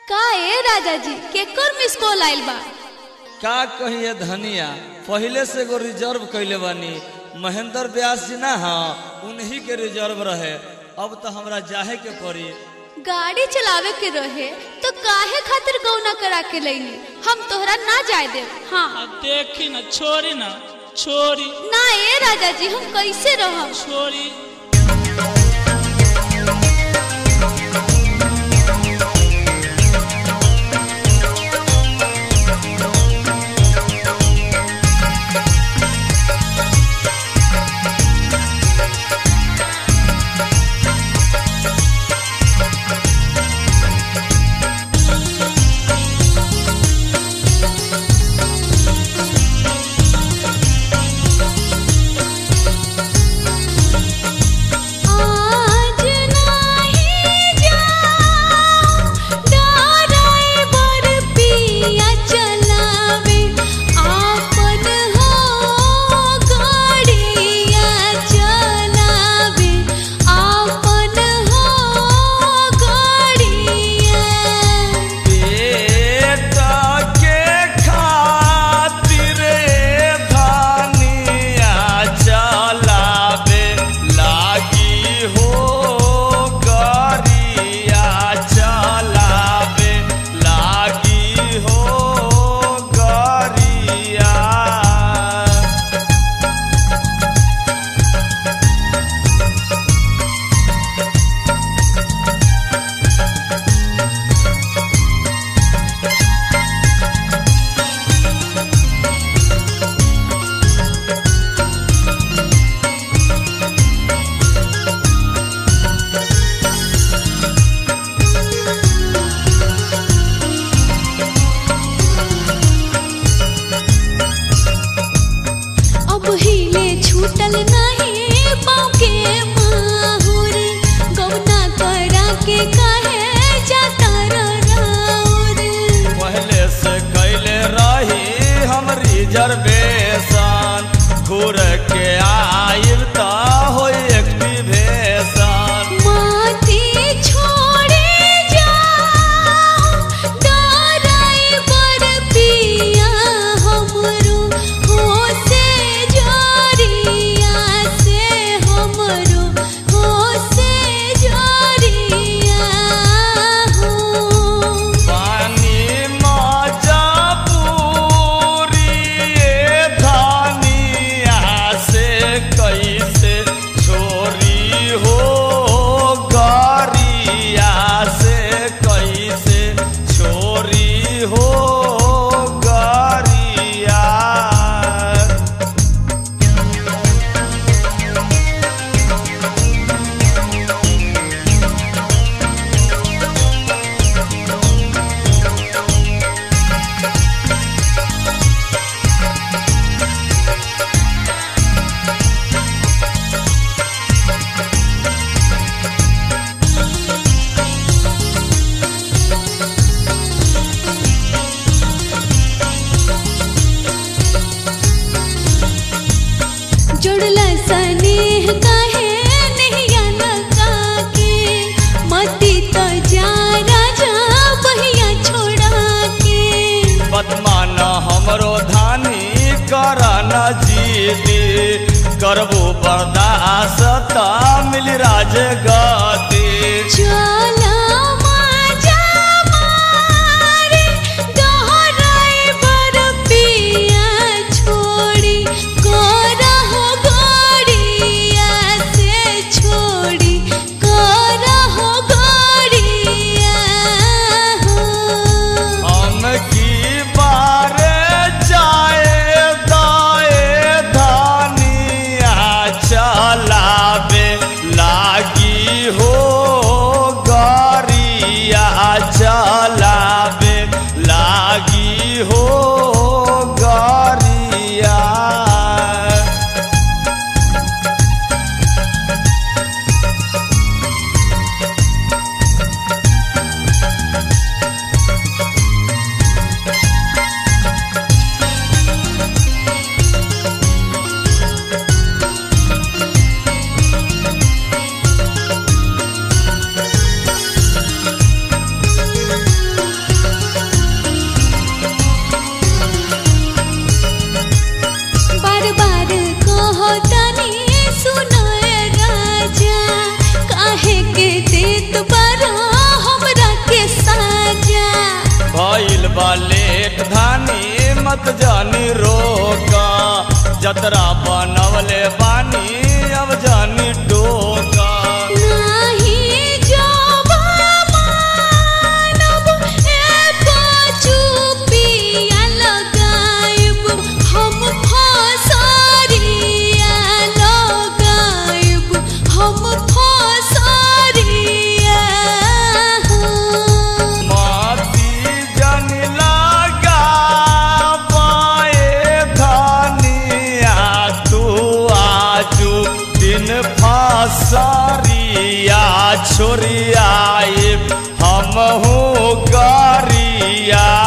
का ए राजा जी केकर मिस कॉल आइल बा का कहिए धनिया पहले से एगो रिजर्व कैले बानी महेंद्र व्यास जी ना हाँ उन्हीं के रिजर्व रहे अब तो हमरा जाहे के पड़ी गाड़ी चलावे के रहे तो काहे खातिर गौना करा के लईनी हम तोहरा ना जाए देव हाँ आ देखी न छोरी न छोरी ना ए राजा जी हम कैसे रहब छोरी आज नाही जाऊं ड्राइवर पिया चलावे आपन हो गाड़िया चलावे आपन हो गाड़िया पेट के खातिर धनिया चलावे लागी हो गरिया चलावे लागी हो गरिया अब हिले छूटल नहीं पाँव के माहुर गौना करा के कहे जाता राउर पहले से कैले रही हम रिजर्वेशन घूर के आइब त हो एक्टिवेशन माती छोड़े जाओ ड्राइवर पिया हमरो हो से जोरिया से हमरो हो से जोरिया हो पानी मजा पूरी धनिया से कैसे छोरी हो गरिया से कैसे छोरी हो गरिया जुड़ला स्नेह कहे नहीं लगा के मती तो जा राजा बहिया छोड़ा के बदमान हमरो धानी कर न जीती करबो बर्दाश्त मिल राज गति चला माजा मारे ड्राइवर पिया छोड़ी करहो गाड़िया से छोड़ी करहो गाड़िया हो हम की बार जाए दाए धानिया चलावे लागी हो गरिया चलावे लागी हो गरिया जतरा बनवले बानी अब जानी टोका नाही जावा मानब एको चुपिया लगाइब हम फसरिया लगाइब हम फसरिया माती जन लगा पाए धनिया तू आजू दिन फसरिया छोरिया हम हो गरिया